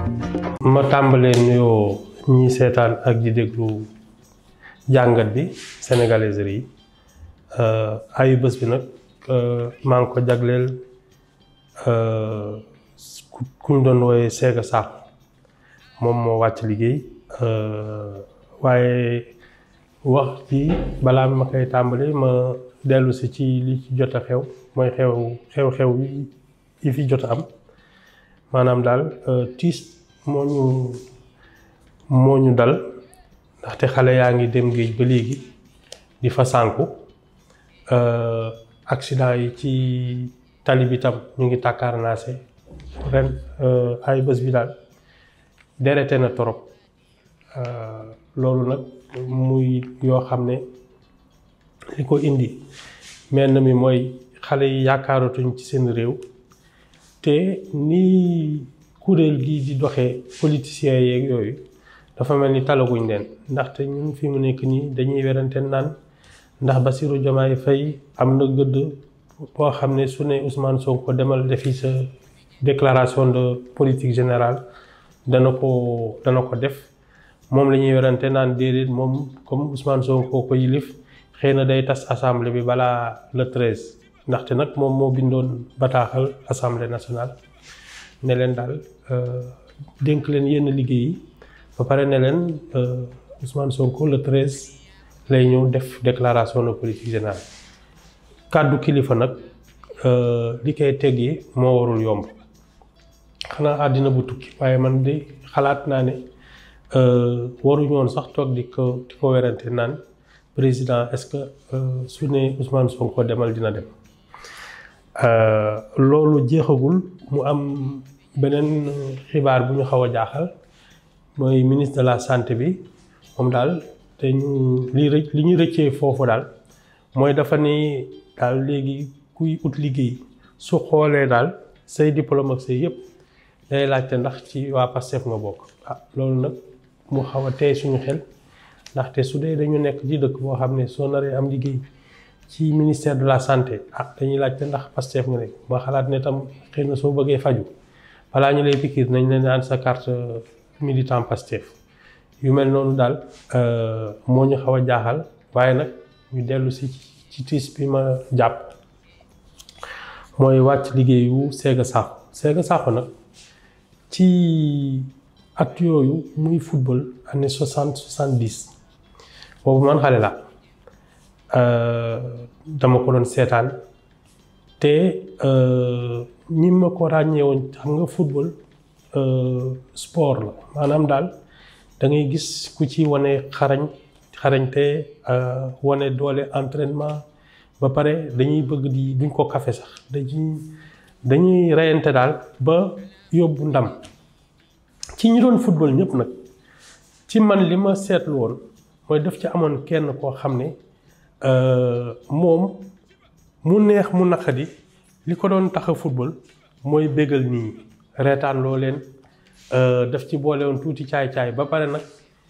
ma tàmbalee nuyoo ñi seetaan ak di déglu jàngat bi sénégalaise yi ayu bés bi nag maa ngi ko jagleel ku ñu doon wooye Séga Sakho moom moo wàcc liggéey waaye wax ci balaa ma koy tàmbali ma dellu si ci li ci jot a xew mooy xew xew-xew yi fi jot a am maanaam daal tiis moo ñu moo ñu dal ndaxte xale yaa ngi dem géej ba léegi di fa sànku accident yi ci tali bi tam ñu ngi tàkkaarnaase ren ay bés bi daal derete na torop loolu nag muy yoo xam ne li ko indi menn mi mooy xale yi yaakaaratuñ ci seen réew te nii kuréel gi di doxee politiciens yeeg yooyu dafa mel ni talaguñ leen ndaxte ñun fi mu nekk nii dañuy werante naan ndax Bassirou Diomaye Faye am na gëdd boo xam ne su ne Ousmane Sonko demal defi sa déclaration de politique générale dana ko dana ko def moom la ñuy werante naan déedéet moom comme Ousmane Sonko ko yilif xëy na day tas assemblée bi balaa le treize ndaxte nag moom moo bindoon bataaxal assemblée nationale ne leen daal dénk leen yenn liggéey yi ba pare ne leen Ousmane Sonko le treize lay ñëw def déclaration de politique générale kàddu kilifa nag li koy teggi moo warul yomb xanaa àddina bu tukki waaye man de xalaat naa ne waruñu woon sax toog di ko di ko werante naan président est-ce que su ne Ousmane Sonko demal dina dem loolu jeexagul mu am beneen xibaar bu ñu xaw a jaaxal mooy ministre de la santé bi moom daal te ñu li rëcc li ñu rëccee foofu daal mooy dafa ni daal léegi kuy ut liggéey su xoolee daal say diplôme ak say yëpp day laajte ndax ci waa Pastef nga bokk ah loolu nag mu xaw a tey suñu xel ndaxte su dee dañu nekk ci dëkk boo xam ne soo naree am liggéey ci ministère de la santé ah dañuy laajte ndax Pastef nga nekk ma xalaat ne tam xëy na soo bëggee faju balaa ñu lay pikiir nañ leen naan sa carte militant Pastef yu mel noonu daal moo ñu xaw a jaaxal waaye nag ñu dellu si ci tiis bi ma jàpp mooy wàcc liggéeyu Séga Sakho Séga Sakho nag ci at yooyu muy football année soixante soixante dix boobu man xale la dama ko doon seetaan te ñi ma ko ràññee woon xam nga football sport la maanaam daal da ngay gis ku ci wane xarañ xarañte wane doole entraînement ba pare dañuy bëgg di duñ ko kafe sax dañuy dañuy reyante daal ba yóbbu ndam ci ñi doon football ñëpp nag ci man li ma seetlu woon mooy daf ci amoon kenn koo xam ne moom mu neex mu naqadi li ko doon tax a football mooy bégal nii reetaan loo leen daf ci boole woon tuuti caay-caay ba pare nag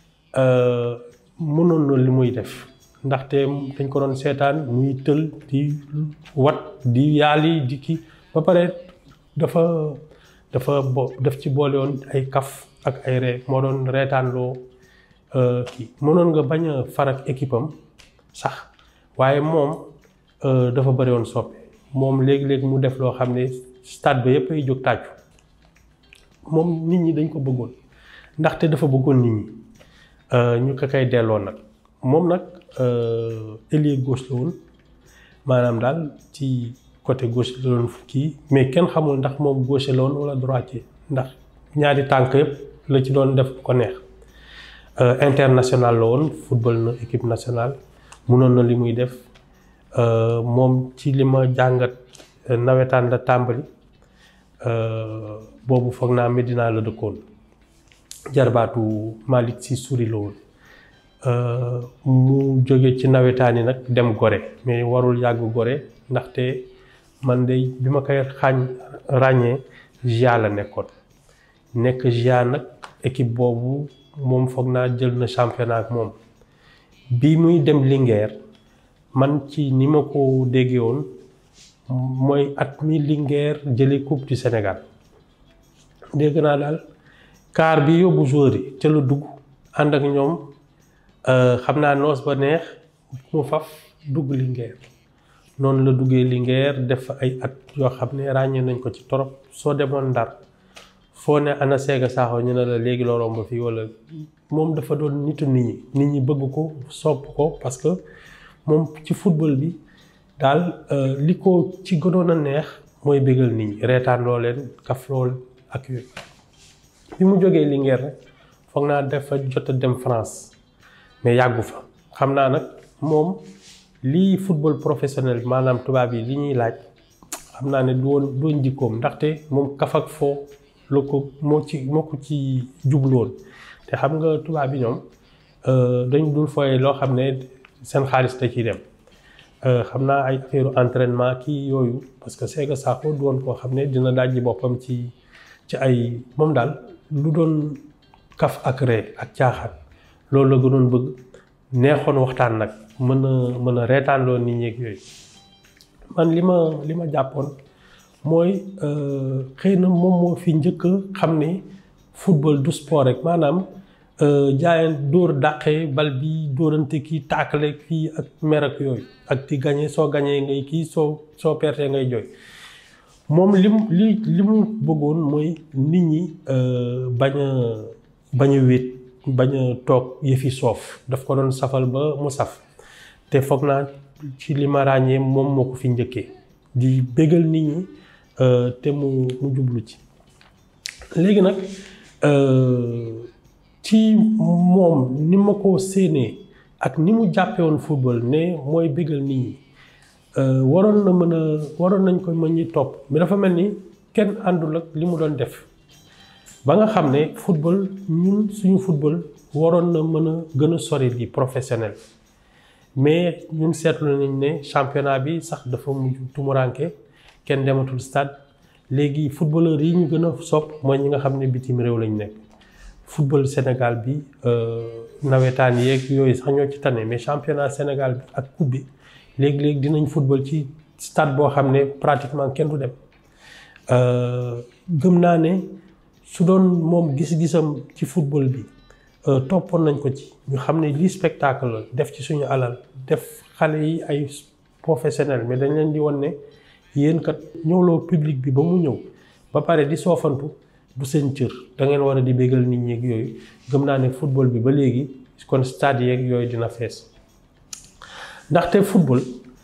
mënoon na li muy def ndaxte dañ ko doon seetaan muy tël di wat di yaali di kii ba pare dafa dafa bo daf ci boole woon ay kaf ak ay ree moo doon reetaan loo kii mënoon nga bañ a farak équipe am sax waaye moom dafa bëri woon soppe moom léegi-léegi mu def loo xam ne stade ba yëpp ay jóg tàccu moom nit ñi dañ ko bëggoon ndaxte dafa bëggoon nit ñi ñu ko koy delloo nag moom nag ailier gauche la woon maanaam daal ci côté gauche la doon kii mais kenn xamul ndax moom gauche la woon wala droitier ndax ñaari tànk yëpp la ci doon def ko neex international la woon football na équipe nationale munoon na li muy def moom ci li ma jàngat nawetaan la tàmbali boobu foog naa Medina la dëkkoon jarbaatu Malick Sy Souris la woon mu jóge ci nawetaan yi nag dem Gorée mais warul yàgg Gorée ndaxte man de bi ma koy xaañ ràññee GIA la nekkoon nekk GIA nag équipe boobu moom foog naa jël na championnat ak moom bi muy dem Linguère man ci ni ma ko déggee woon mooy at mi Linguère jëlee coupe du Sénégal dégg naa daal car bi yóbbu joueur yi ca la dugg ànd ak ñoom xam naa noos ba neex mu faf dugg Linguère noonu la duggee Linguère def fa ay at yoo xam ne ràññee nañ ko ci torop soo demoon Ndar foo ne ana Sega Sakho ñu ne la léegi loo romb fii wala moom dafa doon nitu nit ñi nit ñi bëgg ko sopp ko parce que moom ci football bi daal li ko ci gënoon a neex mooy bégal nit ñi reetaan loo leen kaf lool ak yooyu bi mu jógee Linguère rek foog naa dafa jot a dem France mais yàggu fa xam naa nag moom lii football professionnel maanaam tubaab yi li ñuy laaj xam naa ne du woon doon jikkoom ndaxte moom kaf ak foo la ko moo ci moo ko ci jubloon te xam nga tubaab yi ñoom dañu dul fooye loo xam ne seen xaalis da ciy dem xam naa ay affaire entraînement kii yooyu parce que Sega Sakho du woon koo xam ne dina dajji boppam ci ci ay moom daal lu doon kaf ak ree ak caaxaan loolu la gënoon bëgg neexoon waxtaan nag mën a mën a reetaanloo nit ñi ak yooyu man li ma li ma jàppoon mooy xëy na moom moo fi njëkk xam ne football du sport rek maanaam jaayan dóor dàqee bal bi dóorante kii taakale kii ak mer ak yooyu ak di gañe soo gañee ngay kii soo soo pertee ngay jooy moom li mu li li mu bëggoon mooy nit ñi bañ a bañ a wéet bañ a toog yëfi soof daf ko doon safal ba mu saf te foog naa ci li ma ràññee moom moo ko fi njëkkee di bégal nit ñi te mu mu jublu ci léegi nag ci moom ni ma ko séenee ak ni mu jàppee woon football ne mooy bégal nit ñi waroon na mën a waroon nañ ko mën ñi topp mais dafa mel ni kenn àndul ak li mu doon def ba nga xam ne football ñun suñu football waroon na mën a gën a sori di professionnel mais ñun seetlu nañ ne championnat bi sax dafa mujj tumuranke kenn dematul stade léegi footballeur yi ñu gën a sopp mooy ñi nga xam ne bitim réew lañ nekk football Sénégal bi nawetaan yeeg yooyu sax ñoo ci tane mais championnat Sénégal bi ak coupe bi léegi-léegi dinañ football ci stade boo xam ne pratiquement kenn du dem gëm naa ne su doon moom gis-gisam ci football bi toppoon nañ ko ci ñu xam ne lii spectacle la def ci suñu alal def xale yi ay professionnel mais dañ leen di won ne yéen kat ñëwloo public bi ba mu ñëw ba pare di soofantu du seen cër da ngeen war a di bégal nit ñi ak yooyu gëm naa ne football bi ba léegi kon stade yeeg yooyu dina fees ndaxte football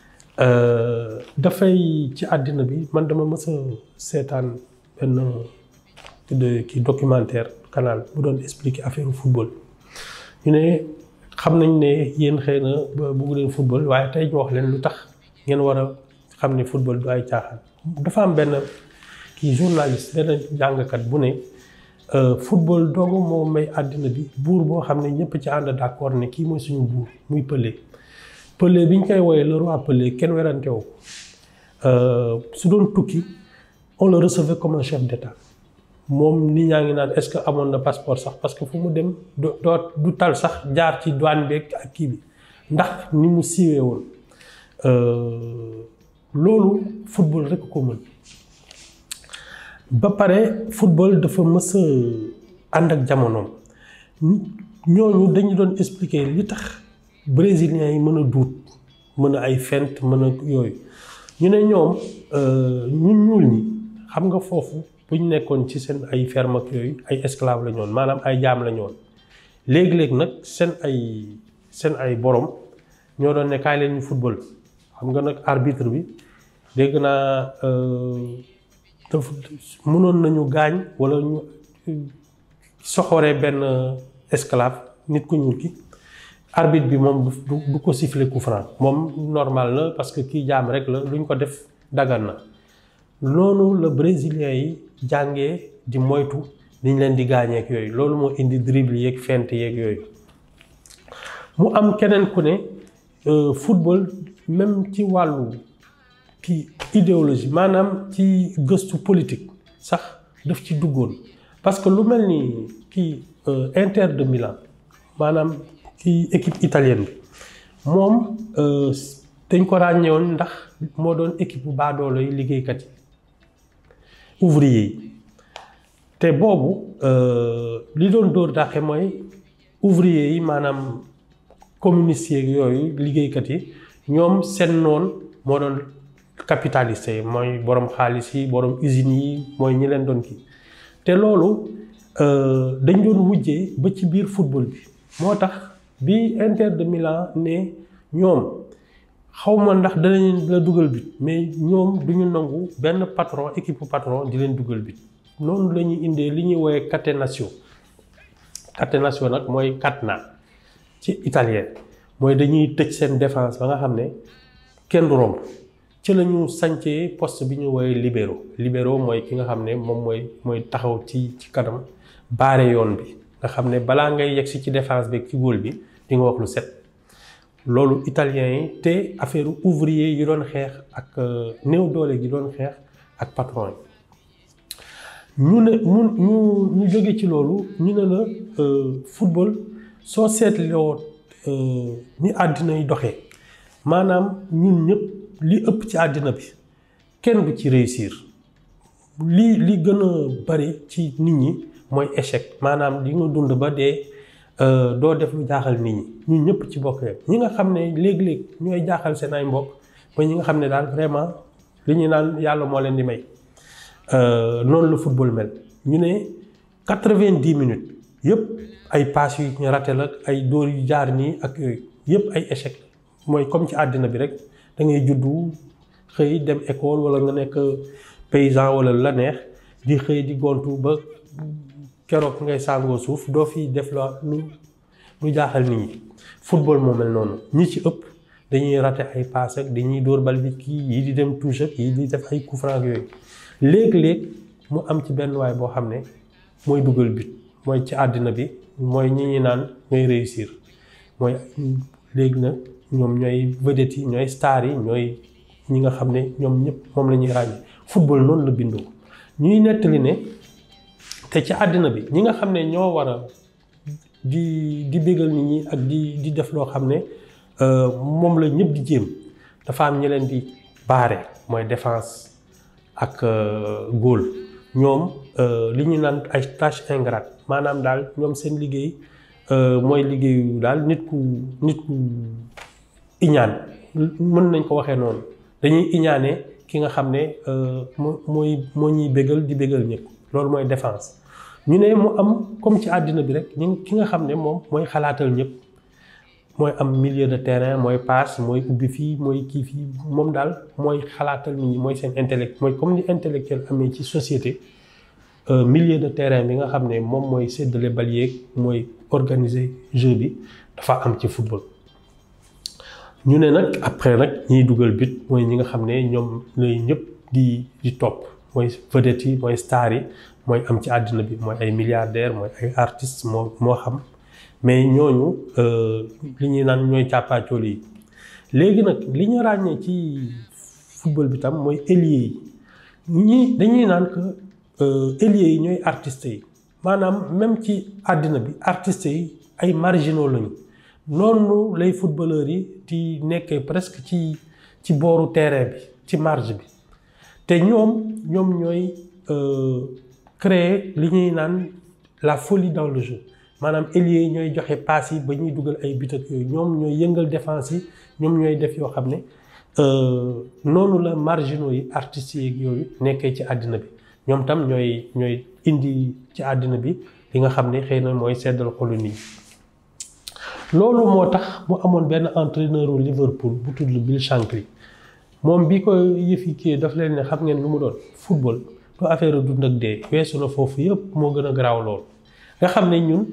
dafay ci àddina bi man dama mës a seetaan benn kii documentaire canal bu doon expliquer affaire football ñu ne xam nañ ne yéen xëy na bëgg leen football waaye tey ñu wax leen lu tax ngeen war a xam ne football du ay caaxaan dafa am benn kii journaliste benn jàngkat bu ne football doogu moo may àddina bi buur boo xam ne ñëpp ci ànd d'accord ne kii mooy suñu buur muy Pelé Pelé bi ñu koy wooyee le roi Pelé kenn werante wu su doon tukki on le recevait comme un chef d'état moom nit ñaa ngi naan est-ce que amoon na passeport sax parce que fu mu dem doo du tal sax jaar ci douane beeg ak kii bi ndax ni mu siiwee woon loolu football rek ko mën ba pare football dafa mës a ànd ak jamonoom ñooñu dañu doon expliquer li tax brésiliens yi mën a duut mën a ay fent mën a yooyu ñu ne ñoom ñun ñuul ñi xam nga foofu bu ñu nekkoon ci seen ay ferme ak yooyu ay esclave la ñoon maanaam ay jaam la ñoon léegi-léegi nag seen ay seen ay borom ñoo doon ne kaay leen ñu football xam nga nag arbitre bi dégg naa dafa mënoon nañu gaañ wala ñu soxoree benn esclave nit ku ñuul ki arbitre bi moom du du ko siffler coup franc moom normal la parce que kii jaam rek la luñ ko def dagan na loolu la brésilien yi jàngee di moytu niñ leen di gaañeek yooyu loolu moo indi dribble yeeg fent yeeg yooyu mu am keneen ku ne football même ci wàllu kii idéologie maanaam ci gëstu politique sax daf ci duggoon parce que lu mel ni kii Inter de Milan maanaam kii équipe italienne bi moom dañ ko ràññewoon ndax moo doon équipe bu baadoolo yi liggéeykat yi ouvrier yi te boobu li doon dóor dàqe mooy ouvrier yi maanaam communistes yeeg yooyu liggéeykat yi ñoom seen noon moo doon capitaliste yi mooy borom xaalis yi borom usines yi mooy ñi leen doon kii te loolu dañ doon mujjee ba ci biir football bi moo tax bi Inter de Milan ne ñoom xawma ndax danañ la dugal bit mais ñoom duñu nangu benn patron équipe patron di leen dugal bit noonu la ñuy indee li ñuy woowee catenaccio catenaccio nag mooy catenà ci italien mooy dañuy tëj seen défense ba nga xam ne kenn du romb ci la ñu sancee poste bi ñu woowee libéro libéro mooy ki nga xam ne moom mooy mooy taxaw ci ci kanam baare yoon bi nga xam ne balaa ngay yegg si ci défense bi ci góol bi di nga wax lu set loolu italien yi te affaire ouvrier yi doon xeex ak néew doole gi doon xeex ak patron yi ñu ne mu ñu ñu jóge ci loolu ñu ne la football soo seetloo ni àddina yi doxee maanaam ñun ñëpp li ëpp ci àddina bi kenn du ci réussir li li gën a bari ci nit ñi mooy échec maanaam di nga dund ba dee doo def lu jaaxal nit ñi ñun ñëpp ci bokk ñi nga xam ne léeg-léeg ñooy jaaxal seen ay mbokk mooy ñi nga xam ne daal vraiment li ñu naan yàlla moo leen di may noonu la football mel ñu ne quatre-vingt-dix minutes yëpp ay passes yu ñu raté la ay dóor yu jaar nii ak yooyu yëpp ay échec mooy comme ci àddina bi rek da ngay juddu xëy dem école wala nga nekk paysan wala la neex di xëy di gontu ba keroog ngay sàngoo suuf doo fi def la lu lu jaaxal nit ñi football moo mel noonu ñi ci ëpp dañuy raté ay passe ak dañuy dóor bal bi kii yi di dem touche ak yi di def ay coup franc yooyu léeg-léeg mu am ci benn waay boo xam ne mooy dugal but mooy ci àddina bi mooy ñi ñi naan ñooy réussir mooy léegi nag ñoom ñooy vedette yi ñooy star yi ñooy ñi nga xam ne ñoom ñëpp moom la ñuy ràññee football noonu la bindoo ñuy nettali ne te ci àddina bi ñi nga xam ne ñoo war a di di bégal nit ñi ak di di def loo xam ne moom la ñëpp di jéem dafa am ñi leen di baare mooy défense ak góol ñoom li ñu naan ay tâche ingrate maanaam daal ñoom seen liggéey mooy liggéeyu daal nit ku nit ku iñaan mën nañ ko waxee noonu dañuy iñaane ki nga xam ne mooy moo ñuy bégal di bégal ñëpp loolu mooy défense ñu ne mu am comme ci àddina bi rek ñu ki nga xam ne moom mooy xalaatal ñëpp mooy am milieu de terrain mooy passe mooy ubbi fii mooy kii fii moom daal mooy xalaatal nit ñi mooy seen intellect mooy comme ni intellectuel amee ci société milieu de terrain bi nga xam ne moom mooy séddale bal yeeg mooy organiser jeu bi dafa am ci football. ñu ne nag après nag ñiy dugal but mooy ñi nga xam ne ñoom lay ñëpp di di topp mooy vedette yi mooy star yi mooy am ci àddina bi mooy ay milliardaires mooy ay artistes moo moo xam. mais ñooñu li ñuy naan ñooy càppaacool yi léegi nag li ñu ràññee ci football bi tam mooy ailier yi ñi dañuy naan que ailier yi ñooy artistes yi maanaam même ci àddina bi artistes yi ay marginaux lañu noonu lay footballeurs yi di nekkee presque ci ci booru terrain bi ci marge bi te ñoom ñoom ñooy créer li ñuy naan la folie dans le jeu maanaam ailier yi ñooy joxe passe yi ba ñuy dugal ay but ak yooyu ñoom ñooy yëngal défense yi ñoom ñooy def yoo xam ne noonu la marginaux yi artistes yi yooyu nekkee ci àddina bi ñoom tam ñooy ñooy indi ci àddina bi li nga xam ne xëy na mooy seddal xolu nit ñi loolu moo tax mu amoon benn entraîneur u Liverpool bu tudd Bill Shankly moom bi ko yëfi kii daf leen ne xam ngeen lu mu doon football du affaire dund ak dee weesu na foofu yëpp moo gën a garaaw loolu nga xam ne ñun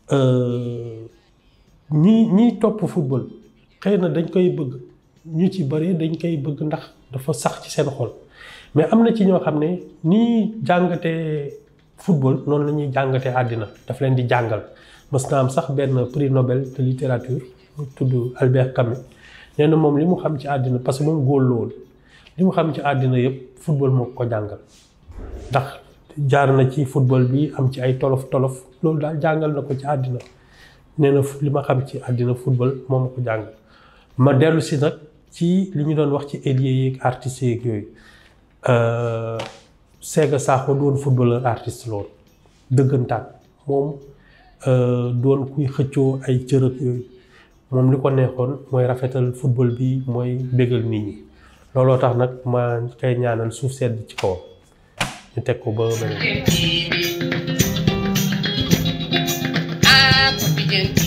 ñi ñiy topp football xëy na dañ koy bëgg ñu ci bari dañ koy bëgg ndax dafa sax ci seen xol mais am na ci ñoo xam ne nii jàngatee football noonu la ñuy jàngatee àddina daf leen di jàngal mës na am sax benn prix Nobel de littérature mu tudd Albert Camus nee na moom li mu xam ci àddina parce que moom góor la woon li mu xam ci àddina yëpp football moo ko jàngal ndax jaar na ci football bi am ci ay tolof tolof loolu daal jàngal na ko ci àddina nee na li ma xam ci àddina football moo ma ko jàngal ma dellu si nag ci li ñu doon wax ci ailier yeeg artistes yeeg yooyu Sega Sakho doon footballeur artiste loolu dëggantaan moom doon kuy xëccoo ay cërëg yooyu moom li ko neexoon mooy rafetal football bi mooy bégal nit ñi looloo tax nag ma koy ñaanal suuf sedd ci kawam ñu teg ko ba beneen Ah, Papi Dieng